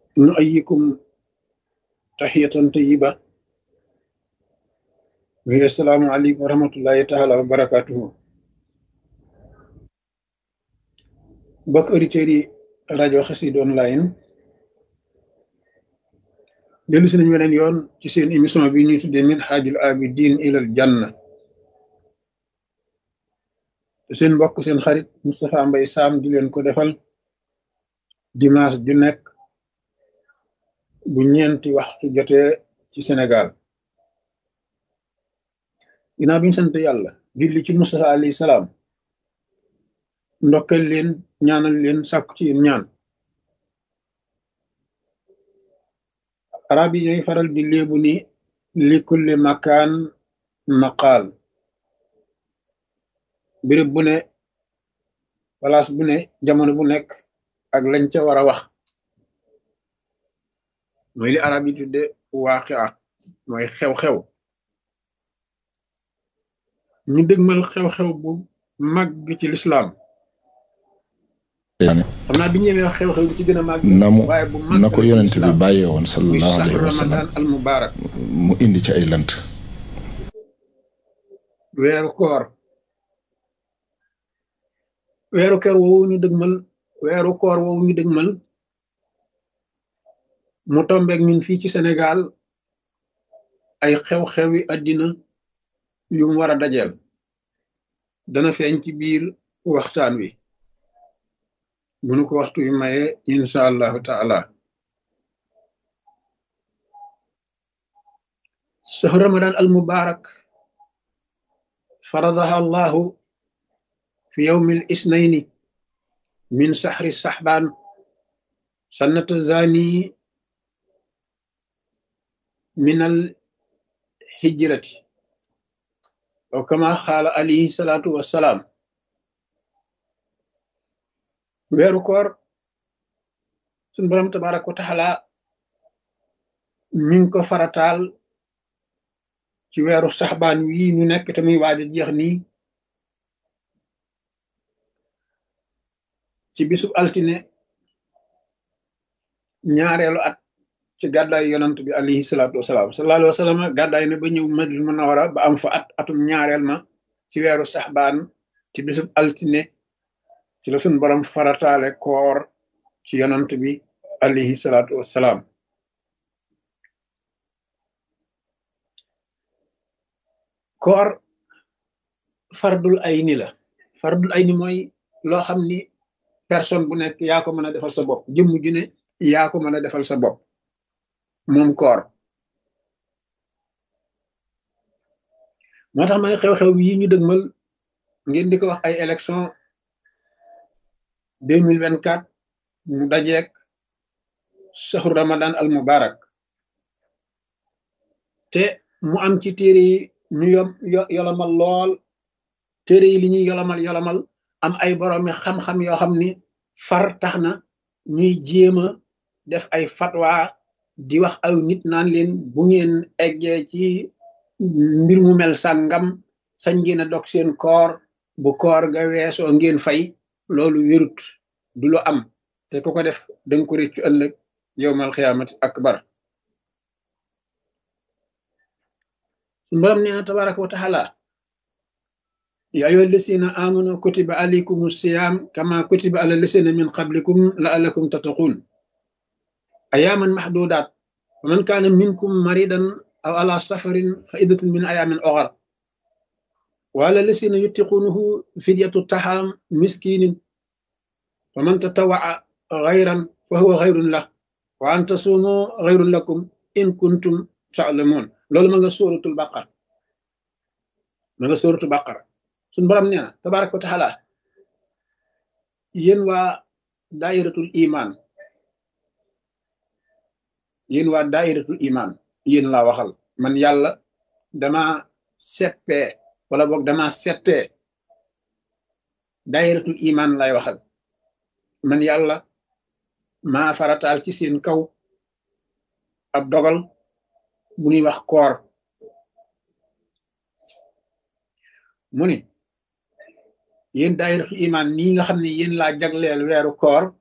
nu ayikum taxiyatan tayiba wi assalaamu aleykum wa rahmatullahi taala wa barakatuhu bokk auditeurs yi rajo Xassida online dellu si nañ weneen yoon ci seen émission bi ñuy tuddee minhajul abidin ilal janna te seen mbokk seen xarit Moustapha Mbay Sam di leen ko defal dimanche ju nekk bu ñeenti waxtu jotee ci Sénégal ginnaaw bi ñu sant yàlla julli ci Moustapha alayhi salaam ndokkal leen ñaanal leen sàkku ci yéen ñaan arab yi ñooy faral di léebu ni li kulli makaan maqaal béréb bu ne place bu ne jamono bu nekk ak lañ ca war a wax mooy li arab yi tudde waaqia mooy xew-xew ñu dëgmal xew-xew bu màgg ci lislaam xam naa bi ñëwee xew-xew bi ci gën a màgg na mu waaye bu màgg na ko yonent bi bàyyee woon muy sallallahu saxru alayhi wa sallam ramadan al mubarak mu indi ci ay lënt weeru koor weeru koor woowu ñu dëgmal weeru koor woowu ñu dëgmal mu tombeek ñun fii ci Sénégal ay xew-xewi àddina yu mu war a dajeel dana feeñ ci biir waxtaan wi bu nu ko waxtu wi maye insha allahu taala sahru ramadan al mubarak faradaha allahu fi yawmi al isnaini min sahri sahban sannata zani min al hijrati aw kama xaala alayhi salaatu wassalaam weeru koor suñ borom tabaraka wa taala mi ngi ko farataal ci weeru saxbaan wii ñu nekk te muy waaj a jeex nii ci bisub altine ñaareelu at ci gàddaay yonant bi alayhi salaatu wasalaam sallallahu alayhi wa sallam gàddaay na ba ñëw Madina Munawara ba am fa at atum ñaareel ma ci weeru saxbaan ci bisub altine ci la suñ borom farataale koor ci yonant bi alayhi salaatu wasalaam koor fardul ayni la fardul ayni mooy loo xam ni personne bu nekk yaa ko mën a defal sa bopp jëmm ju ne yaa ko mën a defal sa bopp moom koor moo tax ma ne xew-xew yi ñu dëgmal ngeen di ko wax ay élection deux mille vingt quatre mu dajeek saxru ramadan al mubarak te mu am ci téere yi ñu yom yo- yolomal lool téere yi li ñuy yolomal yolomal am ay boroomi xam-xam yoo xam ni far tax na ñuy jéem a def ay fatwa di wax aw nit naan leen bu ngeen eggee ci mbir mu mel sàngam sañ ngeen a dog seen koor bu koor ga weesoo ngeen fay loolu wérut du lu am te ku ko def danga ko réccu ëllëg yowmal xiyaamati akbar suñu borom nee na tabaraka wa taala ya ayyuha allasina amanu kutiba alaykum siyam kama kutiba ala lasina min qablikum la'allakum tattaqun ayaman mahdudat wa man kana minkum maridan aw ala safarin fa iddatun min ayamin ukhar wa ala lasina yutiqunahu fidyatu taham miskinin wa man tatawaa ghayran fa huwa ghayrun lah wa an tasumu ghayrun lakum in kuntum ta'lamun loolu ma nga suratul baqara ma nga suratul baqara suñ borom nee na tabaraka wa taala yéen waa daayiratul iman yéen waa daayiratul iman yéen laa waxal man yàlla dama seppee wala boog dama settee daayiratul iman lay waxal man yàlla maa farataal ci seen kaw ab dogal bu ñuy wax koor mu ni yéen daayiratul iman nii nga xam ne yéen laa jagleel weeru koor